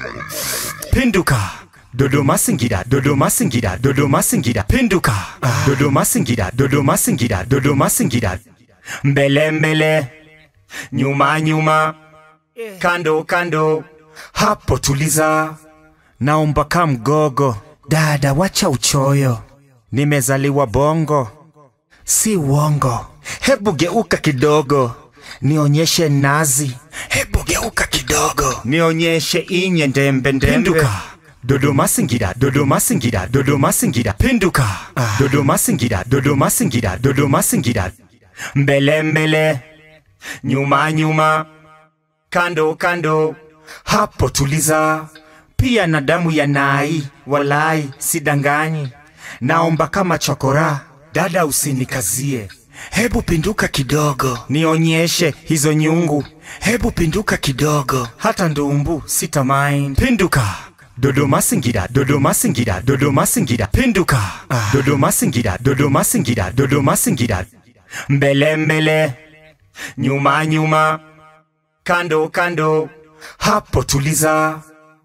Pinduka Dodoma Singida Dodoma Singida Dodoma Singida Pinduka Dodoma Singida Dodoma Singida Dodoma Singida Mbele mbele Nyuma nyuma Kando kando Hapo tuliza Naomba kamgogo Dada wacha uchoyo Nimezaliwa bongo Si uongo Hebu geuka kidogo Nionyeshe nazi Hebu geuka kidogo Nionyeshe inye ndembe ndembe Pinduka Dodoma Singida Dodoma Singida Dodoma Singida Pinduka Dodoma Singida Dodoma Singida Dodoma Singida Mbele mbele Nyuma nyuma Kando kando Hapo tuliza Pia na damu ya nai Walai sidanganyi Naomba kama chokora Dada usinikazie Hebu pinduka kidogo Nionyeshe hizo nyungu Hebu pinduka kidogo Hata ndumbu sita mind Pinduka Dodoma Singida Dodoma Singida Dodoma Singida Pinduka Dodoma Singida Dodoma Singida Dodoma Singida Mbele mbele Nyuma nyuma Kando kando Hapo tuliza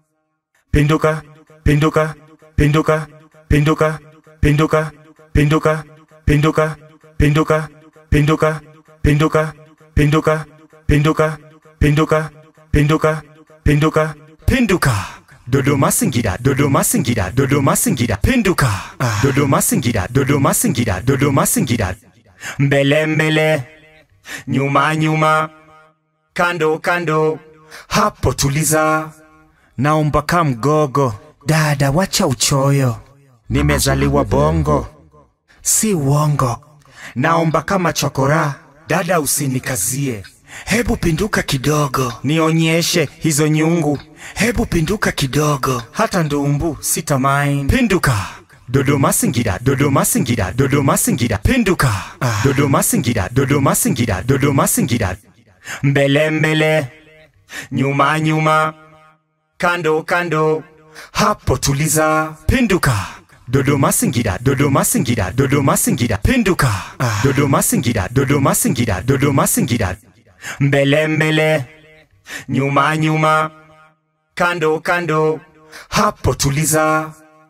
Pinduka Pinduka Pinduka Pinduka Pinduka Pinduka Pinduka Pinduka Pinduka Pinduka Pinduka Pinduka Pinduka Pinduka Pinduka Pinduka Dodoma Singida Dodoma Singida Dodoma Singida Pinduka Dodoma Singida Dodoma Singida Dodoma Singida Mbele mbele Nyuma nyuma Kando kando Hapo tuliza Naomba kamgogo Dada wacha uchoyo Nimezaliwa bongo Si uongo Naomba kama chokora Dada usinikazie Hebu pinduka kidogo Nionyeshe hizo nyungu Hebu pinduka kidogo Hata ndumbu sita mind Pinduka Dodoma Singida Dodoma Singida Dodoma Singida Pinduka Dodoma Singida Dodoma Singida Dodoma Singida Mbele mbele Nyuma nyuma Kando kando Hapo tuliza Pinduka Dodoma Singida Dodoma Singida Dodoma Singida Pinduka Dodoma Singida Dodoma Singida Dodoma Singida Mbele mbele Nyuma nyuma Kando kando Hapo tuliza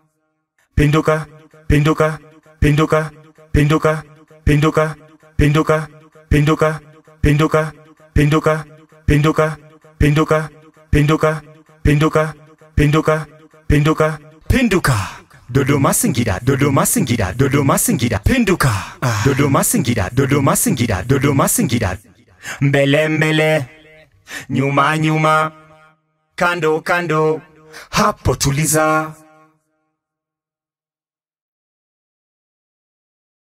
Pinduka Pinduka Pinduka Pinduka Pinduka Pinduka Pinduka Pinduka Pinduka Pinduka Pinduka Pinduka Pinduka Pinduka Pinduka Pinduka Dodoma Singida Dodoma Singida Dodoma Singida Pinduka Dodoma Singida Dodoma Singida Dodoma Singida Mbele mbele Nyuma nyuma Kando kando Hapo tuliza